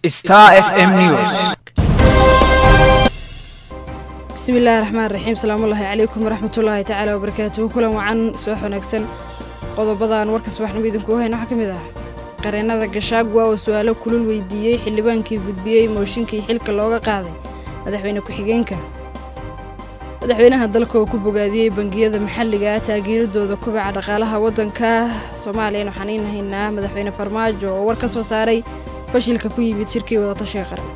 Star FM News. bismi illaahi raxmaan raxiim salaamullaahi calaykum waraxmatullaahi tacaala wabarakaatuhu kulan wacan subax wanaagsan qodobadan warka subaxnimo idinkugu hayna waxaa ka mid ah qareennada gashaagwa oo su-aalo kulul weydiiyey xildhibaankii gudbiyey mooshinkii xilka looga qaaday madaxweyne ku-xigeenka madaxweynaha dalka oo ku bogaadiyey bangiyada maxalliga ah taageeradooda kubaca dhaqaalaha waddanka soomaaliyana waxaan iin haynaa madaxweyne farmaajo oo war ka soo saaray fashilka ku yimid shirkii wadatashiga qaran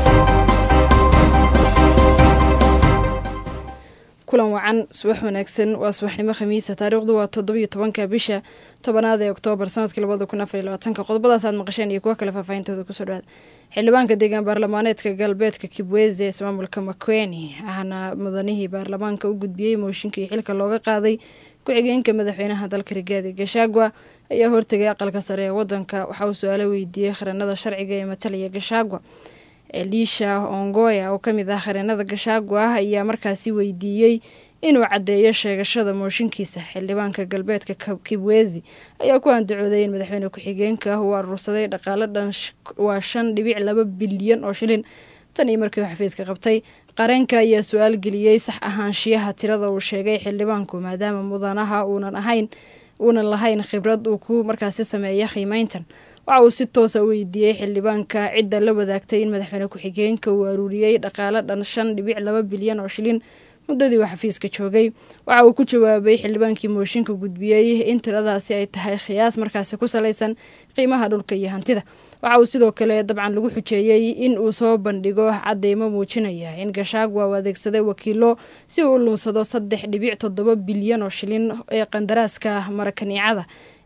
kulan wacan subax wanaagsan waa subaxnimo khamiisa taariikhdu waa toddobiyo tobanka bisha tobanaad ee oktoobar sanadkii labada kun afar iyo labaatanka qodobadaas aad maqasheen iyo kuwa kale faahfaahintooda kusoo dhawaada xildhibaanka deegaan baarlamaaneedka galbeedka kibweze ee ismaamulka makweni ahna mudanihii baarlamaanka u gudbiyey mooshinkii xilka looga qaaday ku-xigeenka madaxweynaha dalka rigaadi gashaagwa ayaa hortegay aqalka sare ee wadanka waxa uu su-aalo weydiiyey qaranada sharciga ee matalaya gashaagwa elisha ongoya oo ka mid ah qareenada gashaagwa ayaa markaasi weydiiyey inuu caddeeyo sheegashada mooshinkiisa xildhibaanka galbeedka kibwezi ayaa ku andacooday in madaxweyne ku-xigeenka uu aruursaday dhaqaalo dhan waa shan dhibic laba bilyan oo shilin tan iyo markii uu xafiiska qabtay qareenka ayaa su-aal geliyey sax ahaanshiyaha tirada uu sheegay xildhibaanku maadaama mudanaha uunan ahayn uunan lahayn khibrad uu ku markaasi sameeya qiimeyntan waxa uu si toosa u weydiiyey xildhibaanka cidda la wadaagtay in madaxweyne ku-xigeenka uu aruuriyey dhaqaalo dhan shan dhibic laba bilyan oo shilin muddadii uu xafiiska joogay waxa uu ku jawaabay xildhibaankii mooshinka gudbiyey in tiradaasi ay tahay khiyaas markaasi ku salaysan qiimaha dhulka iyo hantida waxa uu sidoo kale dabcan lagu xujeeyey in uu soo bandhigo cadeymo muujinaya in gashaagwa uu adeegsaday wakiilo si uu u luunsado saddex dhibic toddoba bilyan oo shilin ee qandaraaska marakaniicada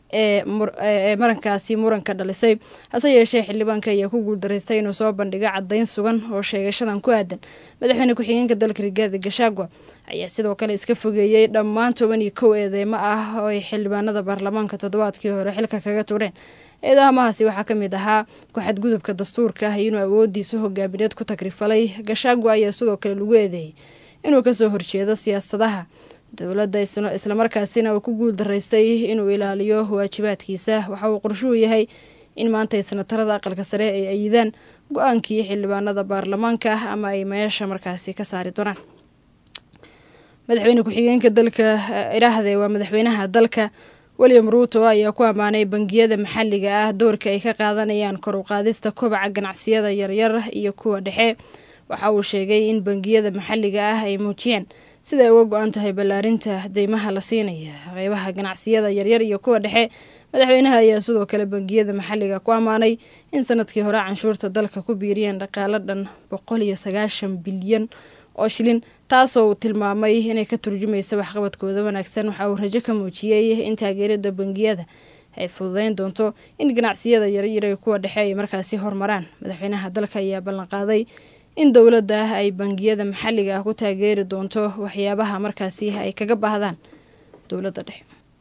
ee marankaasi muranka dhalisay hase yeeshee xildhibaanka ayaa ku guuldaraystay inuu soo bandhigo caddayn sugan oo sheegashadan ku aadan madaxweyne ku-xigeenka dalka rigaadi gashaagwa ayaa sidoo kale iska fogeeyey dhammaan toban iyo kow eedeymo ah oo ay xildhibaanada baarlamaanka toddobaadkii hore xilka kaga tureen eedahamahaasi waxaa ka mid ahaa ku-xadgudubka dastuurka inuu awoodiisa hogaamineed ku tagrifalay gashaagwa ayaa sidoo kale lagu eedeeyey inuu kasoo horjeedo siyaasadaha dowladda islamarkaasina uu ku guul daraystay inuu ilaaliyo waajibaadkiisa waxa uu qorshuhu yahay in maanta sanatarada aqalka sare ay ayidaan go-aankii xildhibaanada baarlamaanka ama ay meesha markaasi ka saari doonaan madaxweyne ku-xigeenka dalka idhaahde waa madaxweynaha dalka william ruuto ayaa ku ammaanay bangiyada maxalliga ah doorka ay ka qaadanayaan kor u qaadista kobaca ganacsiyada yaryar iyo kuwa dhexe waxa uu sheegay in bangiyada maxalliga ah ay muujiyeen sida ay uga go-an tahay ballaarinta deymaha la siinaya qeybaha ganacsiyada yaryar iyo kuwa dhexe madaxweynaha ayaa sidoo kale bangiyada maxalliga ku ammaanay in sanadkii hore canshuurta dalka ku biiriyeen dhaqaalo dhan boqol iyo sagaashan bilyan oo shilin taasoo uu tilmaamay inay ka turjumaysa waxqabadkooda wanaagsan waxa uu rajo ka muujiyey in taageerada bangiyada ay fududeyn doonto in ganacsiyada yaryar iyo kuwa dhexe ay markaasi hormaraan madaxweynaha dalka ayaa ballanqaaday in dowladda ay bangiyada maxalliga ah ku taageeri doonto waxyaabaha markaasi ay kaga baahdaan dowladda dhexe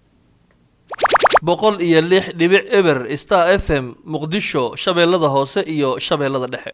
boqol iyo lix dhibic eber star f m muqdisho shabeellada hoose iyo shabeellada dhexe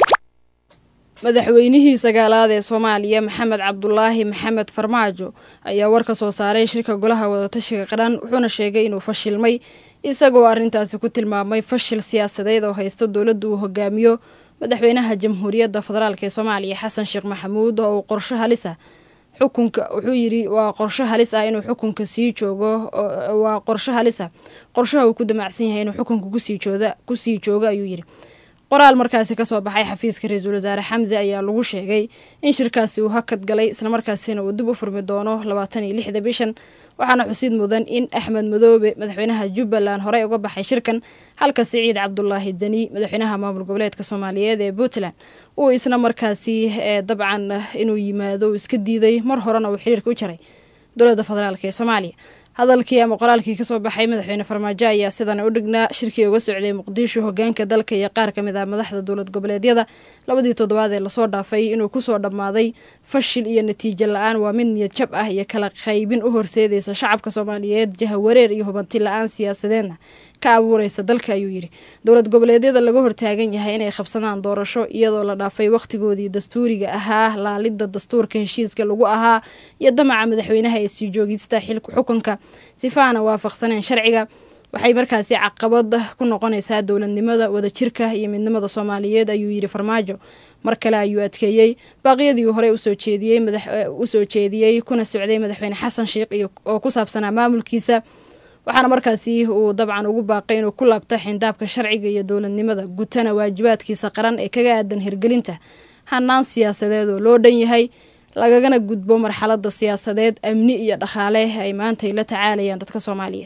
madaxweynihii sagaalaad ee soomaaliya maxamed cabdulaahi maxamed farmaajo ayaa war ka soo saaray shirka golaha wadatashiga qaran wuxuuna sheegay inuu fashilmay isagoo arrintaasi ku tilmaamay fashil siyaasadeed oo haysto dowladda uu hogaamiyo madaxweynaha jamhuuriyadda federaalk ee soomaaliya xasan sheekh maxamuud oo uu qorsho halis ah xukunka wuxuu yidhi waa qorsho halis ah inuu xukunka sii joogo waa qorsho halis ah qorshaha uu ku damacsan yahay inuu xukunka kusii jooda kusii joogo ayuu yidhi qoraal markaasi kasoo baxay xafiiska ra-iisul wasaare xamse ayaa lagu sheegay in shirkaasi uu hakad galay islamarkaasina uu dib u furmi doono labaatan iyo lixda bishan waxaana xusid mudan in axmed madoobe madaxweynaha jubbaland horey uga baxay shirkan halka siciid cabdulaahi deni madaxweynaha maamul goboleedka soomaaliyeed ee puntland uu isna markaasi dabcan inuu yimaado uu iska diiday mar horena uu xiriirka u jaray dowladda federaalk ee soomaaliya hadalkii ama qoraalkii kasoo baxay madaxweyne farmaajo ayaa sidana u dhignaa shirkii uga socday muqdisho hogaanka dalka iyo qaar kamid ah madaxda dowlad goboleedyada labadii toddobaad ee lasoo dhaafay inuu kusoo dhammaaday fashil iyo natiijo la-aan waa mid niyad jab ah iyo kala qaybin u horseedaysa shacabka soomaaliyeed jahawareer iyo hubanti la-aan siyaasadeedna ka abuureysa dalka ayuu yidhi dowlad goboleedyada laga hortaagan yahay inay qabsadaan doorasho iyadoo la dhaafay wakhtigoodii dastuuriga ahaa laalidda dastuurka heshiiska lagu ahaa iyo damaca madaxweynaha ee sii joogista xilka xukunka sifaana waafaqsaneen sharciga waxay markaasi caqabad ku noqonaysaa dowladnimada wadajirka iyo midnimada soomaaliyeed ayuu yidhi farmaajo mar kale ayuu adkeeyey baaqyadii uu horey usoo jeediyey usoo jeediyey kuna socday madaxweyne xasan sheikh iyo oo ku saabsanaa maamulkiisa waxaana markaasi uu dabcan ugu baaqay inuu ku laabto xindaabka sharciga iyo dowladnimada gutana waajibaadkiisa qaran ee kaga aadan hirgelinta hanaan siyaasadeed oo loo dhan yahay lagagana gudbo marxalada siyaasadeed amni iyo dhaqaale ay maantay la tacaalayaan dadka soomaaliyeed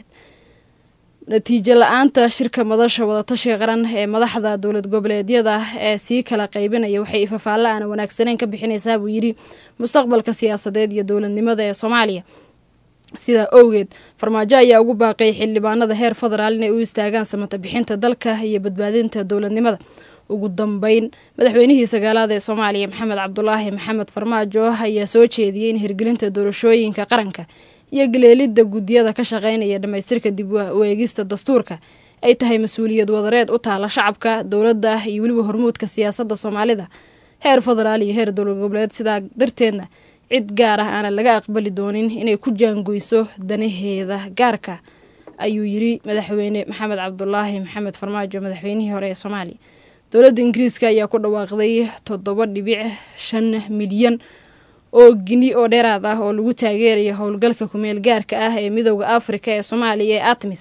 natiijo la-aanta shirka madasha wadatashiga qaran ee madaxda dowlad goboleedyada ee sii kala qaybinaya waxay ifafaalla aan wanaagsaneyn ka bixinaysaa buu yidhi mustaqbalka siyaasadeed iyo dowladnimada ee soomaaliya sidaa owgeed farmaajo ayaa ugu baaqay xildhibaanada heer federaal inay u istaagaan samata bixinta dalka iyo badbaadinta dowladnimada ugu dambeyn madaxweynihii sagaalaad ee soomaaliya maxamed cabdulaahi maxamed farmaajo ayaa soo jeediyey in hirgelinta doorashooyinka qaranka iyo galeelidda guddiyada ka shaqeynaya dhammaystirka dib u eegista dastuurka ay tahay mas-uuliyad wadareed u taala shacabka dowladda iyo weliba hormuudka siyaasadda soomaalida heer federaal iyo heer dowlad goboleed sidaa darteedna cid gaar ah aanan laga aqbali doonin inay ku jaangoyso danaheeda gaarka ayuu yiri madaxweyne maxamed cabdulaahi maxamed farmaajo madaxweynihii hore ee soomaaliya dowladda ingiriiska ayaa ku dhawaaqday toddoba dhibic shan milyan oo gini oo dheeraad ah oo lagu taageerayo howlgalka kumeel gaarka ah ee midooda afrika ee soomaaliya ee atmis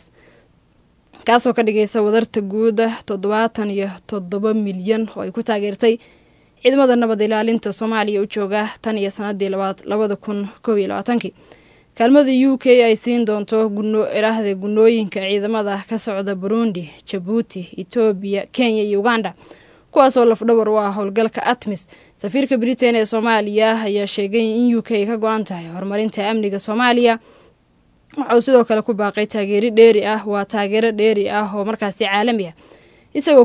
kaasoo ka dhigaysa wadarta guuda toddobaatan iyo toddoba milyan oo ay ku taageertay ciidamada nabad ilaalinta soomaaliya u jooga tan iyo sanadii labada kun koob iyo labaatankii kaalmada u k ay siin doonto iraahda gunooyinka ciidamada ka socda burundi jabuuti etoobiya kenya iyo uganda kuwaasoo lafdhawar u ah howlgalka atmis safiirka britain ee soomaaliya ayaa sheegay in u k ka go-an tahay horumarinta amniga soomaaliya waxauu sidoo kale ku baaqay taageeri dheeri ah waa taageero dheeri ah oo markaasi caalami ah isagoo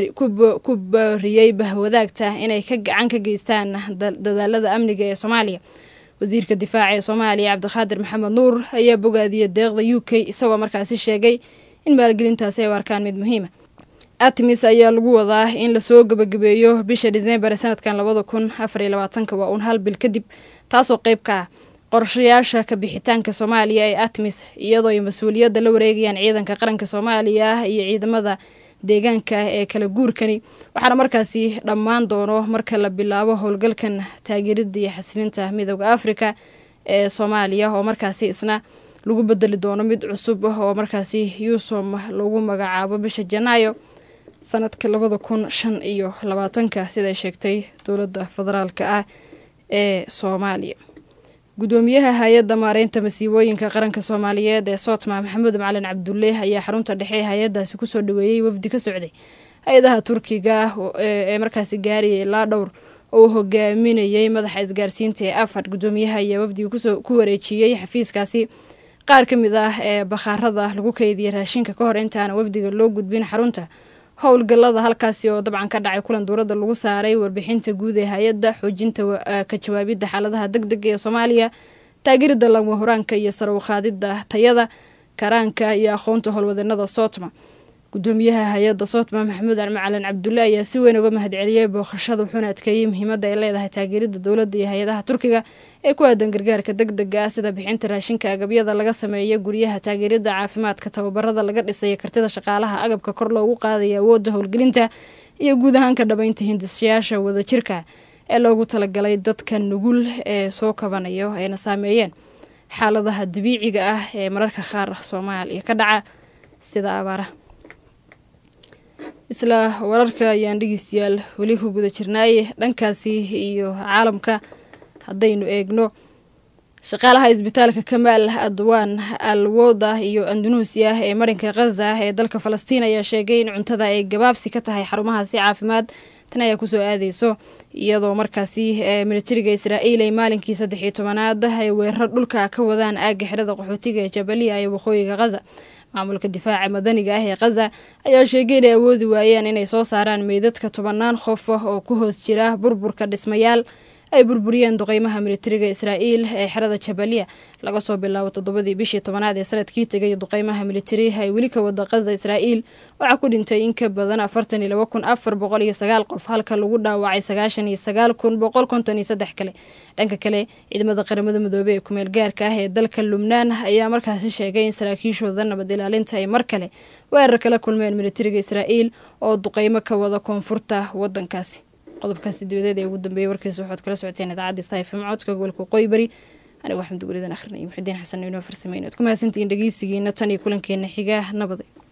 ku booriyey bahwadaagta inay ka gacan ka geystaan dadaalada amniga ee soomaaliya wasiirka difaaca ee soomaaliya cabdiqaadir maxamed nuur ayaa bogaadiyey deeqda u k isagoo markaasi sheegay in maalgelintaasi ay u arkaan mid muhiima atmis ayaa lagu wadaa in lasoo gebagabeeyo bisha disembar ee sanadkan labada kun afar iyo labaatanka waa uun hal bil kadib taasoo qeyb ka ah qorshayaasha ka bixitaanka soomaaliya ee atmis iyadoo ay mas-uuliyadda la wareegayaan ciidanka qaranka soomaaliya iyo ciidamada deegaanka ee kala guurkani waxaana markaasi dhammaan doono marka la bilaabo howlgalkan taageerida iyo xasilinta midooda afrika ee soomaaliya oo markaasi isna lagu bedeli doono mid cusub oo markaasi yuusom lagu magacaabo bisha janaayo sanadka labada kun shan iyo labaatanka siday sheegtay dowladda federaalka ah ee soomaaliya gudoomiyaha hay-adda maareynta masiibooyinka qaranka soomaaliyeed ee sootma maxamuud macalin cabdulle ayaa xarunta dhexe hay-adaasi kusoo dhaweeyey wafdi ka socday hay-adaha turkiga ee markaasi gaariyay ilaa dhowr oo uu hogaaminayey madaxa isgaarsiinta ee afad gudoomiyaha ayaa wafdiga ku wareejiyey xafiiskaasi qaar ka mid ah ee bakhaarada lagu keydiyay raashinka ka hor intaana wafdiga loo gudbin xarunta howlgalada halkaasi oo dabcan ka dhacay kulan dowladda lagu saaray warbixinta guud ee hay-adda xoojinta ka jawaabidda xaaladaha deg dega ee soomaaliya taageerida lagma horaanka iyo sarawqaadida tayada karaanka iyo aqoonta howlwadeennada sootma gudoomiyaha hay-adda sootma maxamuud macalin cabdulle ayaa si weyn uga mahadceliyey booqashada wuxuuna adkeeyey muhiimadda ay leedahay taageerida dowladda iyo hay-adaha turkiga ee ku aadan gargaarka deg dega ah sida bixinta raashinka agabyada laga sameeya guryaha taageerida caafimaadka tababarada laga dhisaya kartida shaqaalaha agabka kor loogu qaadaya awoodda howlgelinta iyo guud ahaan ka dhabaynta hindisyaasha wadajirka ee loogu talagalay dadka nugul ee soo kabanayo ayna saameeyeen xaaladaha dabiiciga ah ee mararka qaar soomaaliya ka dhaca sida abaaraha isla wararka ayaan dhegeystayaal weli ku guda jirnaaye dhankaasi iyo caalamka haddaynu eegno shaqaalaha isbitaalka kamaal adwaan alwoda iyo andanuusiya ee marinka khaza ee dalka falastiin ayaa sheegay in cuntada ay gabaabsi ka tahay xarumahaasi caafimaad tan ayaa kusoo aadeyso iyadoo markaasi militariga israa'iil ay maalinkii saddex iyo tobanaad ay weerar dhulka ka wadaan aagga xirada qaxootiga ee jabaliya ee waqooyiga khaza maamulka difaaca madaniga ah ee khaza ayaa sheegay inay awoodi waayeen inay soo saaraan meydadka tobanaan qof ah oo ku hoos jira burburka dhismayaal ay burburiyeen duqeymaha militariga israa'iil ee xerada jabaliya laga soo bilaabo toddobadii bishii tobanaad ee sanadkii tegay duqeymaha militari ay weli ka wada qasda israa'iil waxaa ku dhintay in ka badan afartan iyo laba kun afar boqol iyo sagaal qof halka lagu dhaawacay sagaashan iyo sagaal kun boqol konton iyo saddex kale dhanka kale ciidamada qaramada midoobey ee kumeel gaarka ah ee dalka lubnaan ayaa markaasi sheegay in saraakiishooda nabad ilaalinta ay mar kale weerar kala kulmeen militariga israa'iil oo duqeymo ka wada koonfurta wadankaasi qodobkaasi dibadeed ee ugu dambeeyay warkiisa waxaad kala socoteen idaacadda stafm codka gobolka waqooyi bari aniga waxaan duguridan akhrinay muxudiin xasan inoo farsameyna ad ku mahadsantihiin dhegeysigiina tan iyo kulankeena xigaa nabaday